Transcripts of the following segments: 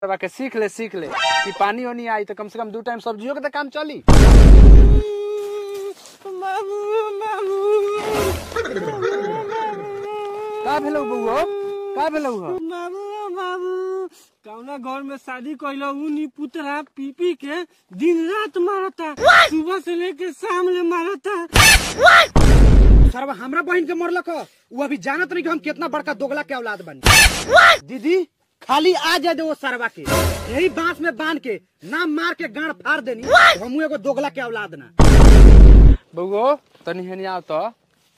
सरवा के सीख ले सीख ले कि पानी ओनी आई तो कम से कम दू टाइम सब्जियों के तो काम चली का भेलौ बउआ का भेलौ हो बाबू बाबू कौना घर में शादी कैला नी पुतरा पी पी के दिन रात मारता सुबह से लेके शाम ले मारता सरवा हमरा बहन के मरलक ह उ अभी जानत नहीं कि हम कितना बड़का दोगला के औलाद बनी दीदी खाली आ जाए दे वो सरवा के यही बांस में बांध के नाम मार के गाड़ फाड़ देनी तो हमू एगो दोगला के औलाद ना बउओ तनी हेनी आओ तो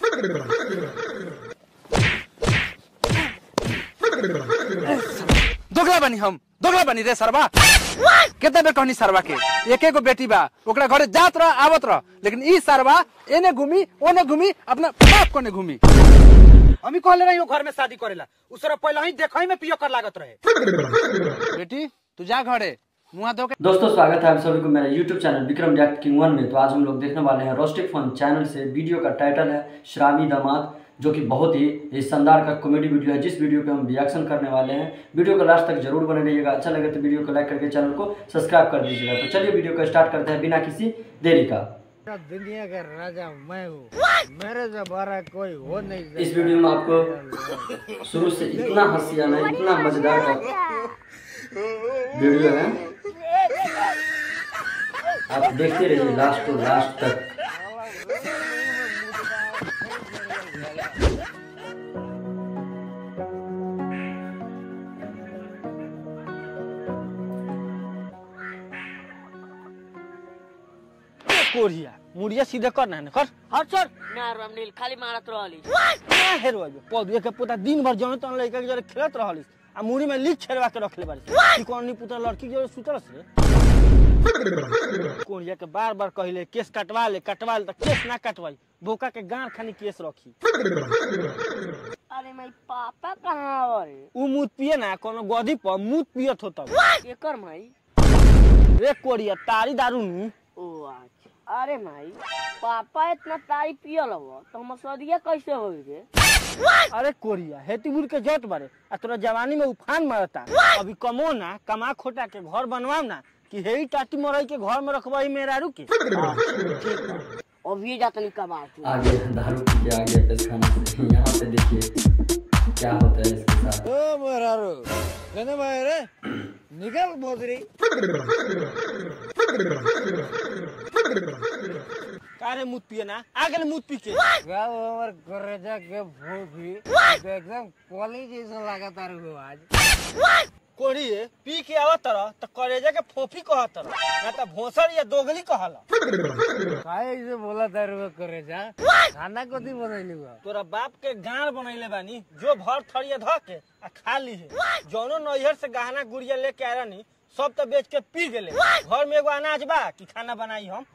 दोगला बनी हम दोगला बनी रे सरवा कितना बेर कहनी सरवा के एक एगो बेटी बा ओकरा घरे जात रह आवत रह लेकिन ई सरवा एने घूमी ओने घूमी अपना बाप कोने घूमी हमी कहले रही घर में शादी करेला उ सरवा पहले ही देखई में पियो कर लागत रहे बेटी तू जा घरे मुंह धो के दोस्तों स्वागत है आप सभी को मेरा YouTube channel Vikram react king one में तो आज हम लोग देखने वाले हैं रोस्टिक फन चैनल से वीडियो का टाइटल है शराबी दामाद जो कि बहुत ही ही शानदार का कॉमेडी वीडियो है जिस वीडियो पे हम रिएक्शन करने वाले हैं वीडियो को लास्ट तक जरूर बने रहिएगा अच्छा लगे तो वीडियो को लाइक करके चैनल को सब्सक्राइब कर दीजिएगा तो चलिए वीडियो को स्टार्ट करते हैं बिना किसी देरी का दुनिया का राजा मैं हूँ मेरे से बड़ा कोई हो नहीं इस वीडियो में आपको शुरू से इतना हंसी आना इतना मजेदार का वीडियो है आप देखते रहिए लास्ट टू लास्ट तक कोरिया मुड़िया सीधे कर ना कर हर सर ना रामनील खाली मारत रहली ना हेरो पौधे के पुता दिन भर जमे तन लड़का के जरे खेलत रहलिस आ मुड़ी में लीक छेड़वा के रखले बारी कि कौन नी पुता लड़की के जरे सुतरस रे कोरिया के बार बार कहले केस कटवा ले कटवा ले त केस ना कटवाई बोका के गांड खानी केस रखी अरे माई पापा कहाँ आवल उ मूत पिए ना कोनो गधी पर मूत पियत होता एकर माई रे कोरिया तारी दारू नी ओ अच्छा अरे माई पापा इतना तारी पियल हव तो हम सदिया कैसे होई रे अरे कोरिया हेती बुर के जट बारे आ तोरा जवानी में उफान मारता अभी कमो ना कमा खोटा के घर बनवाओ ना कि हेई टाटी मरई के घर में रखवाई मेरारू के अभी जातनी कबाड़ तू आगे दारू पी के आगे पेशखाना से यहाँ पे देखिए क्या होता है इसके साथ ओ मेरारू कहने भाई रे निकल बोतरी कारे मुत पिए ना आगे मुत पी के गाँव हमर गरेजा के भूखी तो एकदम कॉलेज जैसा लगा तारू हो आज कोड़ी पी के आवत तरह त करेजा के फोफी कहत तरह ना त भोसर या दोगली कहला काहे ऐसे बोला तारू करेजा खाना कथी बनैली बा तोरा बाप के गाड़ बनैले बानी जो भर थरिया ध के आ खा ली है जौनो नैहर से गहना गुड़िया लेके आ रहनी सब तो बेच के पी गेले घर में एगो अनाज बा कि खाना बनाई हम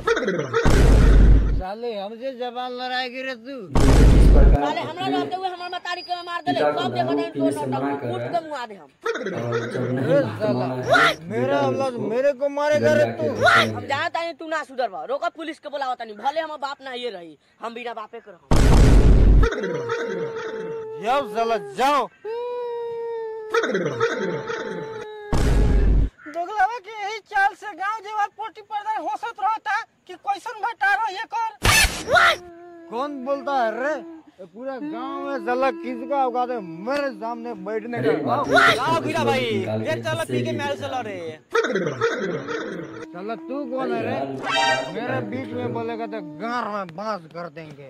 साले हमसे जबान लड़ाई गिरे तू इस प्रकार साले हमरा रहते हुए हमरा मतारी के मार देले पिता को सब देखो दारू पीने से मना कर कूट रहा के मुआ दे हम है और जब नहीं कमाना है मेरा औलाद मेरे को मारेगा रे तू हम जानत तानी तू ना सुधर बा रोका पुलिस के बुलावत तानी भले हम बाप ना ये रही हम बिना बापे के रहम जाओ साला जाओ दोगलावा के यही चाल से गांव जेवर पोटी पर्दा होसत रहता कि कैसन भटारो ये कर कौन बोलता है रे ये पूरा गांव में साला किसका औकात है मेरे सामने बैठने अरे का बाप रे, लाओ गिरा भाई निकाल के ये चलो पी के जिससे मेरे से लड़े साला तू कौन है रे मेरे बीच में बोलेगा तो गार में बांस कर देंगे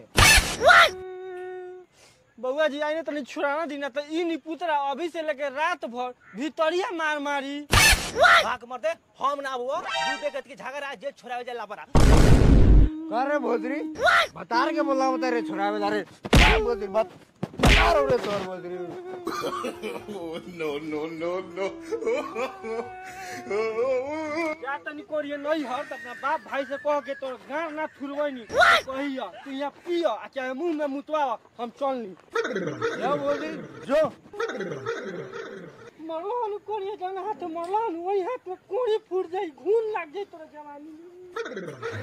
बउआ जी आइने तनी छुड़ाना दीना तो ई नी पुतरा अभी से लेके रात भर भीतरिया मार मारी भाग मरते हम ना हुआ दू देखत के झगड़ा जे छोड़ावे जाला परा करे भोजरी बता के बोला बता रे छोरा बता रे क्या भोजरी बत बता रो रे तोर भोजरी क्या तनी कोरिए नहीं हर त अपना बाप भाई से कह के तोर गांव ना थुरवैनी कहिया तू यहाँ पियो आ चाहे मुंह में मुतवा हम चल ली जा भोजरी जो मरलान कोरिए जाना हाथ मरलान वही हाथ में कोड़ी फूट जाई घून लग जाई तोरा जवानी में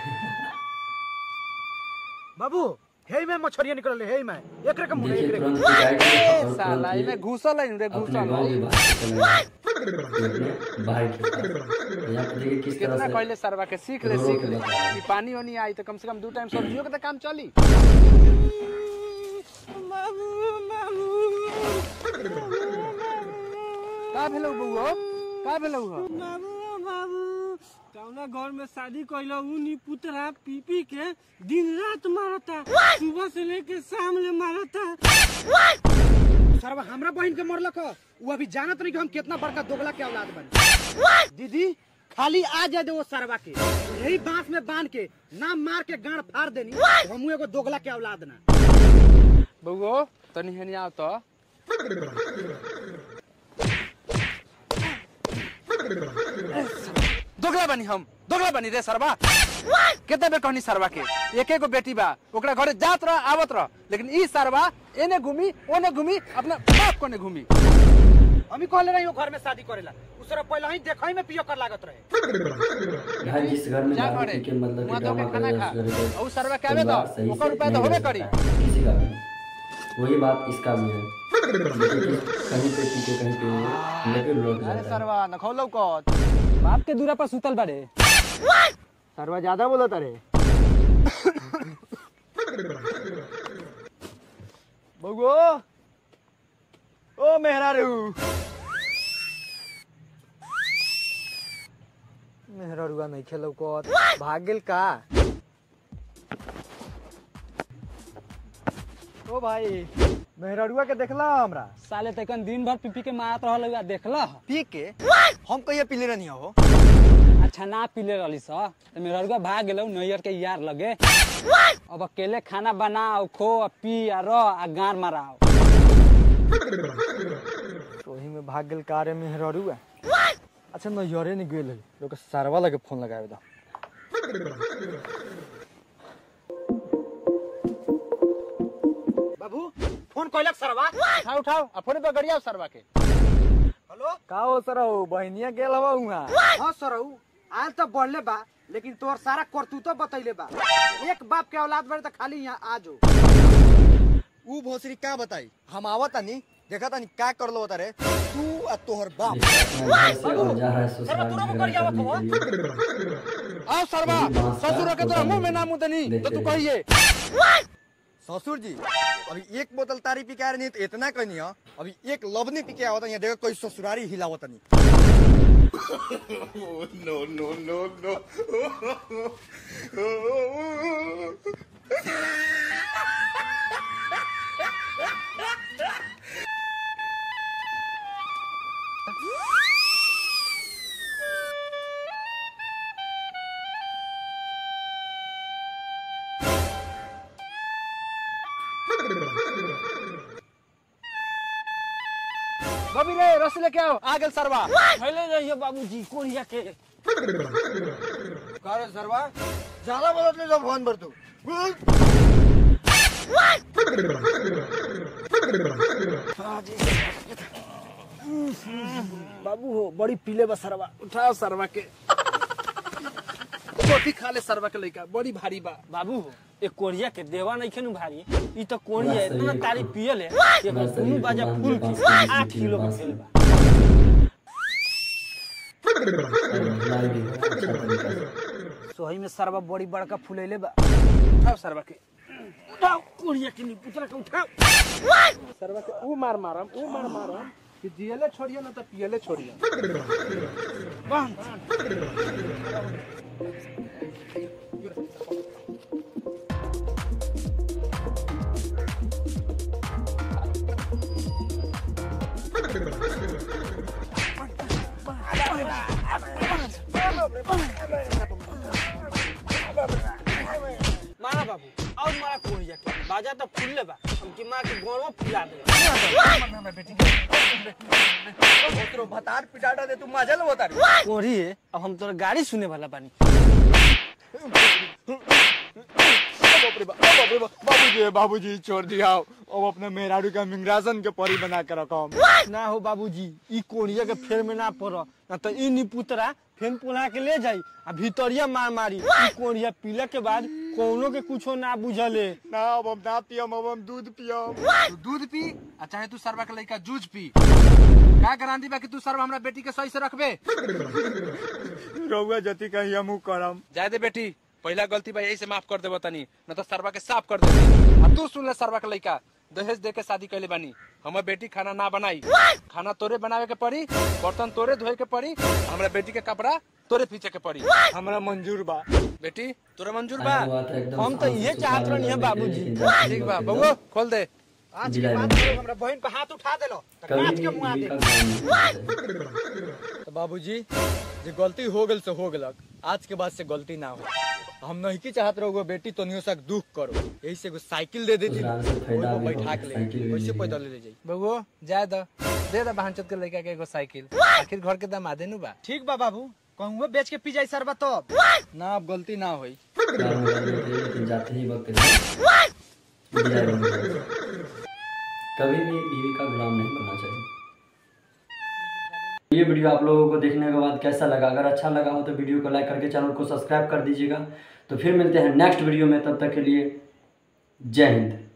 बाबू हे में मछरिया निकल हे में एक रकम देखिए तुरंत पिटाई के और साला तुरंत इमे ये घुसल है रे अपने घुसल गाँव है की बात चले अपने भाई के पास यहाँ पे देखिए किस कितना तरह से कहले सरवा के सीख ले रो सीख के ले बता रहा ई पानी वानी आई तो कम से कम दू टाइम सब्जियों के तो काम चली का भेलौ बउआ का भेलौ हो बाबू बाबू कौना घर में शादी कैला उनी पुतरा पी पी के दिन रात मारता सुबह से लेके शाम ले मारता सरवा हमरा बहन के मरलक ह उ अभी जानत नहीं कि हम कितना बड़का दोगला के औलाद बनी दीदी खाली आ जाए दे वो सरवा के यही बांस में बांध के नाम मार के गाड़ फाड़ देनी तो हमू एगो दोगला के औलाद ना बउओ तनी हेनी आओ तो दोगला बनी हम दोगला बनी रे सरवा कितना बेर कहनी सरवा के एक एगो बेटी बा ओकरा घरे जात रह आवत रह लेकिन ई सरवा एने घूमी ओने घूमी अपना बाप कोने घूमी हमी कहले रही घर में शादी करेला उ सरवा पहले ही देखई में पियो कर लागत रहे यहाँ जिस घर में जा दारू घरे, पी के मतलब वहाँ कि तो ड्रामा खाना कर खा। रहे हैं, और उस सरवा के आवे परिवार तो, सही ओकर से उपाय तो नहीं होबे रह करी। सकता है, किसी का भी वही बात इसका भी है देखिए कि कहीं पे पी के कहीं पे लेके लौट अरे जाता है सरवा न खौलौ कत बाप के दूरा पर सुतल बारे सरवा ज्यादा बोलो तारे बगो ओ मेहरा रहू मेहरा रुआ नहीं खेलो को भाग गेल का ओ भाई मेहरारुआ के देखला हमरा साले तकन दिन भर पी पी के मारत रहल हुआ देखला पी के हम कहिया पीले रहनी हो अच्छा ना पीले रहली स तो मेरा रुआ भाग गेलौ नैयर के यार लगे अब अकेले खाना बनाओ खो आ पी आ रह आ गार माराओ वही में भाग गेल कार में मेहरारुआ अच्छा नैहरे नहीं गेल है लोग सरवा लगे फोन लगावे दा बाबू फोन कोइलक सरवा उठाओ उठाओ आ फोन पे गड़िया सरवा के का हो सर बहनिया गेल हवा उहाँ हां सरऊ आल तो बढ़ले बा लेकिन तोर सारा करतूतो बतैले बा एक बाप के औलाद बड़े तो खाली यहाँ आ जो ऊ भोसरी का बताई हम आवत नहीं देखा तानी का करलो होता रे तू आ तोहर बाप देखिए अपना घर से और जा रहा है ससुराल झगड़ा करने के लिए आओ सरवा यही बात का ससुर के तोरा होता मुंह में है। ना मुंह देनी तो तू देखते कहिए ससुर जी अभी एक बोतल तारी पी के आ रही तो इतना कहनी है अभी एक लवनी पी के आवत यहाँ देखो कोई ससुरारी हिलावत नहीं बबी रे रस लेके आओ आ गेल सरवा पहले रहिए बाबूजी कोरिया के का रे सरवा ज्यादा बोलत ले जो फोन पर तू बाबू हो बड़ी पीले बा सरवा उठाओ सरवा के रोटी खा ले सरवा के लइका बड़ी भारी बा बाबू एक कोरिया के देवा नहीं खेनु भारी ई तो कोरिया बस इतना सही तारी है। पियल है कि बस सही दुनू है, बाजा बांध फूल दे, की बांस के आठ नीचे किलो के बांस भेल के। बा ढलाई भी है अच्छा तरीका से सोही में सरवा बड़ी बड़का फुलैले बा उठाओ सरवा के उठाओ कोरिया के नी पुतला के उठाओ सरवा के ऊ मार मारम ऊ मार मारम कि जियले छोड़िए ना तो पियले छोड़िए मारा बाबू और मारा कोरिया के बाजा तो फूल बा हम की मां के गोड़वा फुला दे तेरो भतार पिटाटा दे तू मजा लो तारी कोरी है अब हम तोरा गाड़ी सुने वाला बानी बाबूजी बाबूजी छोड़ दिया अब अपने मेहरारू के मिंगराजन के परी बना के रखम ना हो बाबूजी ई कोढ़िया के फेर में ना पड़ ना तो ई निपुतरा फेन पुला के ले जाई आ भीतरिया मार मारी ई कोढ़िया पीला के बाद कोनो के कुछो ना बुझले ना अब हम ना पियम अब हम दूध पियम तू दूध पी आ चाहे तू सरवा के लड़का जूझ पी का गारंटी बा कि तू सरवा हमरा बेटी के सही से रखबे रउआ जति कहीं हमू करम जाए दे बेटी पहला गलती बा यही से माफ कर देबो तनी न तो सरवा के साफ कर देबे आ तू सुन ले सरवा के लड़का दहेज दे के शादी कैले बानी हमर बेटी खाना ना बनाई खाना तोरे बनावे के पड़ी बर्तन तोरे धोए के पड़ी हमरा बेटी के कपड़ा तोरे पीछे के पड़ी हमरा मंजूर बा बेटी तोरा मंजूर बा आज बात एकदम हम तो ये चाहत रहनी है बाबूजी। ठीक बा बउआ खोल दे आज की बात हमरा बहन पे हाथ उठा देलो कभी भी बीवी का काम नहीं तो बाबूजी जे गलती हो गल से हो गलक आज के बाद से गलती ना हो हम नहीं की चाहत रहो बेटी तो नहीं सक दुख करो यही से एगो साइकिल दे देती उजरान से फायदा ओहि भी पर बैठा होगा, के ले साइकिल भी वैसे नहीं पैदल है। ले जाई बउआ जाए दो दे दे बहनचोद के लड़का के एगो साइकिल आखिर घर के दामादे नु बा ठीक बा बाबू कहूँ बेच के पी जाई सरबा तो ना अब गलती ना होई काम करने के लिए लेकिन जाते ही वक्त विदाई बन जाए। कभी भी बीवी का गुलाम नहीं बनना चाहिए ये वीडियो आप लोगों को देखने के बाद कैसा लगा अगर अच्छा लगा हो तो वीडियो को लाइक करके चैनल को सब्सक्राइब कर दीजिएगा तो फिर मिलते हैं नेक्स्ट वीडियो में तब तक के लिए जय हिंद